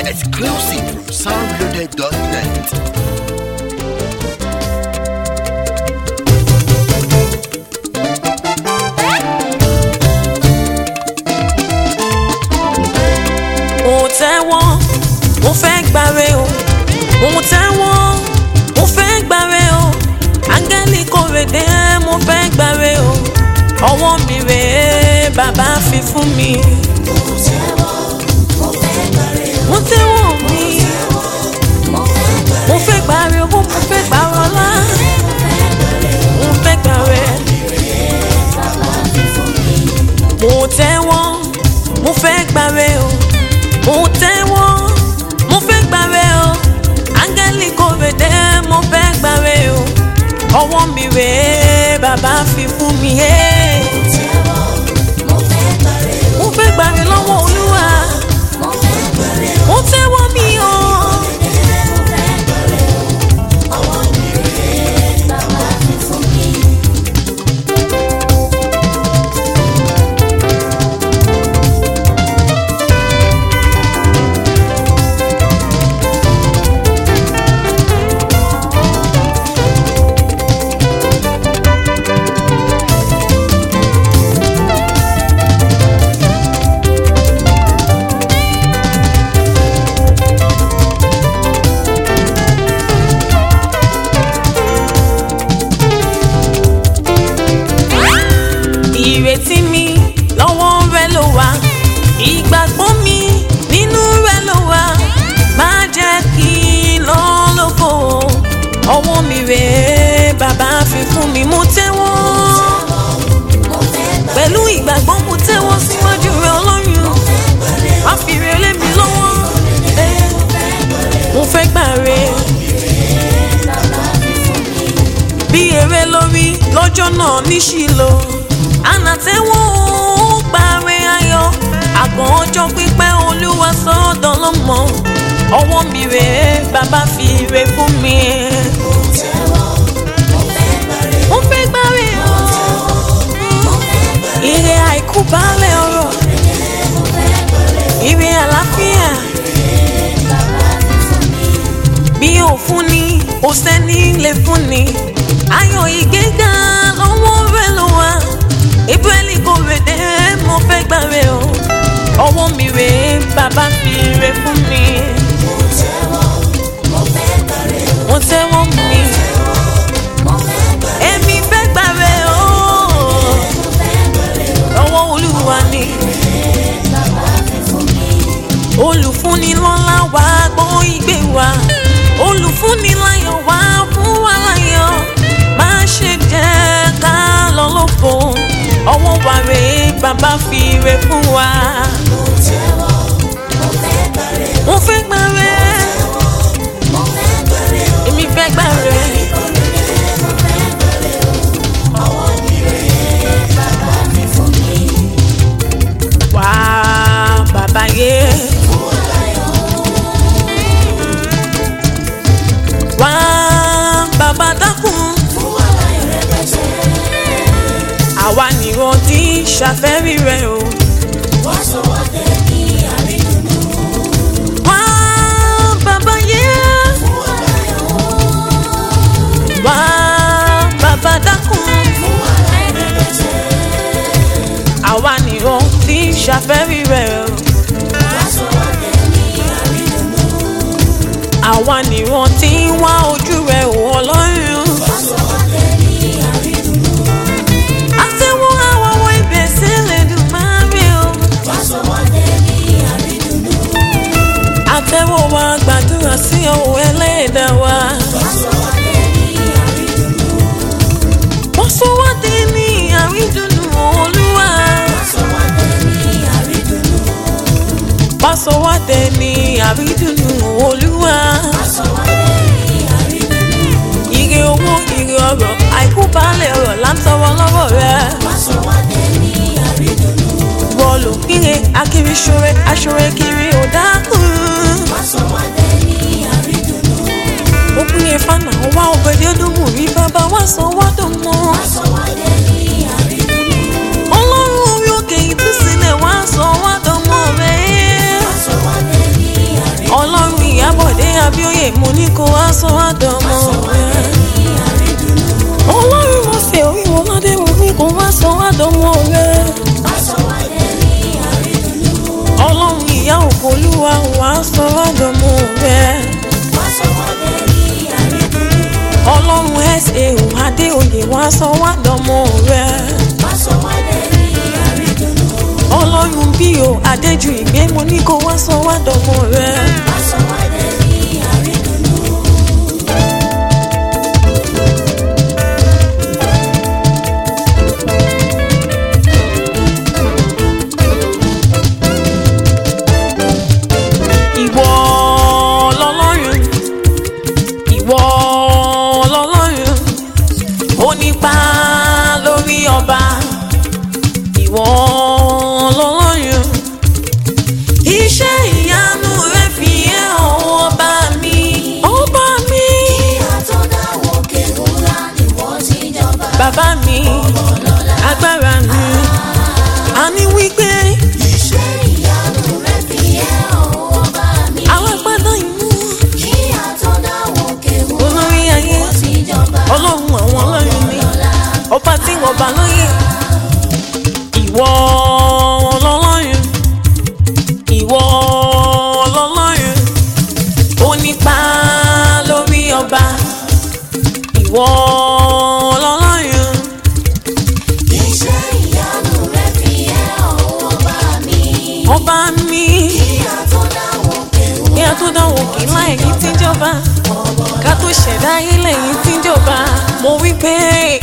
Exclusive from soundloaded.net. mo tẹ́wọ́ mo fẹ́ gbàre o mo tẹ́wọ́ mo fẹ́ gbàre o áńgẹ́lì kò rèdè mo fẹ́ gbàre o ọwọ́ mi rèé bàbá fi fún mi. mo tẹ́wọ́ mi mo fẹ́ gbàre owó mo fẹ́ gbàre ọlá mo fẹ́ gbàre. mo tẹ́wọ́ mo fẹ́ gbàre o mo tẹ́wọ́ mo fẹ́ gbàre o áńgẹ́lì kò rèdè mo fẹ́ gbàre o ọwọ́ mi rèé bàbá fi fún mi. Hey. mo fẹ́ gbàre lọ́wọ́ olúwa mo tẹ́wọ́ mi o. ìrètí mi lọ́wọ́ rẹ ló wà ìgbàgbọ́ mi nínú rẹ ló wà má jẹ́ kí n lọ lóko ọwọ́ mi rèé bàbá fi fún mi mo tẹ́wọ́ pẹ̀lú ìgbàgbọ́ mo tẹ́wọ́ síwájú rẹ ọlọ́run wá fi rẹ lé mi lọ́wọ́ Eh, mo fẹ́ gbàre. bí eré lórí lọ́jọ́ náà ní Ṣílò ànàtẹ́wọ́ ó gbàre ayọ̀ àgọ́ ọjọ́ pípẹ́ olúwa sọ́dọ̀ lọ́mọ ọwọ́ mi rèé bàbá fi re fún mi. mo fẹ́ gbàre o ire àìkú balẹ̀ ọ̀rọ̀ ire àlàáfíà bí ò fún ni ò sẹ́ni lè fún ni ayọ̀ ìgbéga lọ́wọ́ rẹ̀ ló wà ìbúrẹ́lì kò rèdè mo fẹ́ gbàre o ọwọ́ mi rèé bàbá fi re fún mi. mo tẹ́wọ́ mi èmi fẹ́ gbàre o ọwọ́ olúwa ni olùfúnni lọ́lá wá gbọ́ ìgbé wa olùfúnni láyọ̀ wá fún wa láyọ̀ má ṣe jẹ́ ká lọ lóko ọwọ́ wa rèé bàbá fi re fún wa. mo fẹ́ gbàre èmi fẹ́ gbàre. wá bàbá yé. wá bàbá dákun. àwa nìran tí ṣàfẹ́rí rẹ̀ o. wá bàbá yé. wá bàbá dákun. àwa nìran tí ṣàfẹ́rí rẹ̀ o. àwa nìran tí ń wá ojú rẹ̀ o ọlọ́run. àtẹ̀wọ́ àwọn ọmọ ibẹ̀ sílẹ̀ dùn máa rí o. àtẹ̀wọ́ wa gbàdúrà sí ọ̀hún ẹlẹ́dàá wa. wọ́n sọ wá dé ní àrídùnnú olúwa. wọ́n sọ wá dé ní àrídùnnú olúwa. ire owó ire ọrọ̀ àìkú balẹ̀ ọrọ̀ là ń tọrọ lọ́wọ́ rẹ̀. bọ́ọ̀lù ire akiri ṣore aṣore kiri ò dákun. òkun yẹn fana wá ògbẹ́dẹ́ ọdúnmù rí bàbá wá sọ wá dùn mọ́. ọlọ́run orí òkè ìtúsílẹ̀ wá sọ wá dùn mọ́ rẹ̀. abíóyè mo ní kó wá sọ wá dọmọ rẹ. ọlọ́run mo ṣe oríwo ládé mo ní kó wá sọ wá dọmọ rẹ. ọlọ́run ìyá òkòlúwa wá sọ wá dọmọ rẹ. ọlọ́run ẹ̀sẹ̀ òun adéoyè wá sọ wá dọmọ rẹ. ọlọ́run bí o adéjú ìgbé mo ní kó wá sọ wá dọmọ rẹ. ìwọ lọ́lọ́run ìwọ lọ́lọ́run ó nípa lórí ọba ìwọ lọ́lọ́run iṣẹ́ ìyanu rẹ fi hàn ọba mi ọba mi bàbá mi agbára mi a ní wípé alágbádá inú olórí ayé ọlọ́run àwọn ọlọ́run mi ọba tí wọ́n bá lóye ìwọ ọlọ́lọ́run ìwọ ọlọ́lọ́run ó nípa lórí ọba ìwọ ọlọ́lọ́run ọba mi kí a tó dáwọ́ kí láyé tí ń jọba ká tó ṣẹ̀dá ayé lẹ́yìn tí ń jọba mo wí pé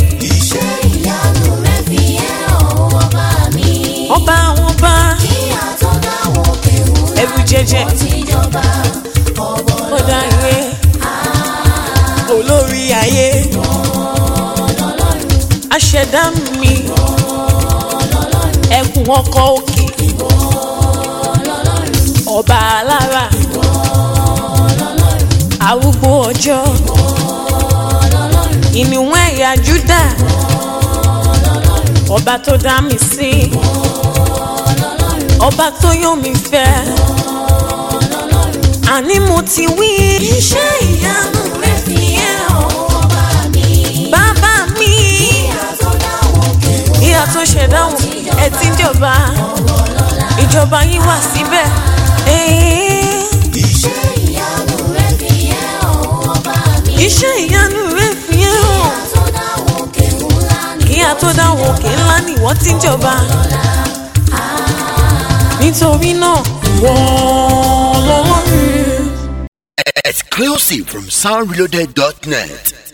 ọba àwọn ọba ẹrù jẹjẹ ọ̀dà ayé olórí ayé aṣẹ̀dá mi ẹkùn ọkọ̀ òkè ọba alára arúgbó ọjọ́ ìníwọ̀n ẹ̀yà Júdà ọba tó dá mi sí ọba tó yàn mí fẹ́ àní mo ti wí iṣẹ́ ìyanu rẹ fi hàn bàbá mi ìyá tó ṣẹ̀dá wọn ẹ̀ tí ń jọba ìjọba yín wà síbẹ̀. Eh. iṣẹ́ ìyanu rẹ̀ fi hàn kí a tó dáwọ́ òkè ńlá ni wọ́n ti ń jọba nítorí náà wọ́n lọ́wọ́. Exclusive from soundreloaded.net.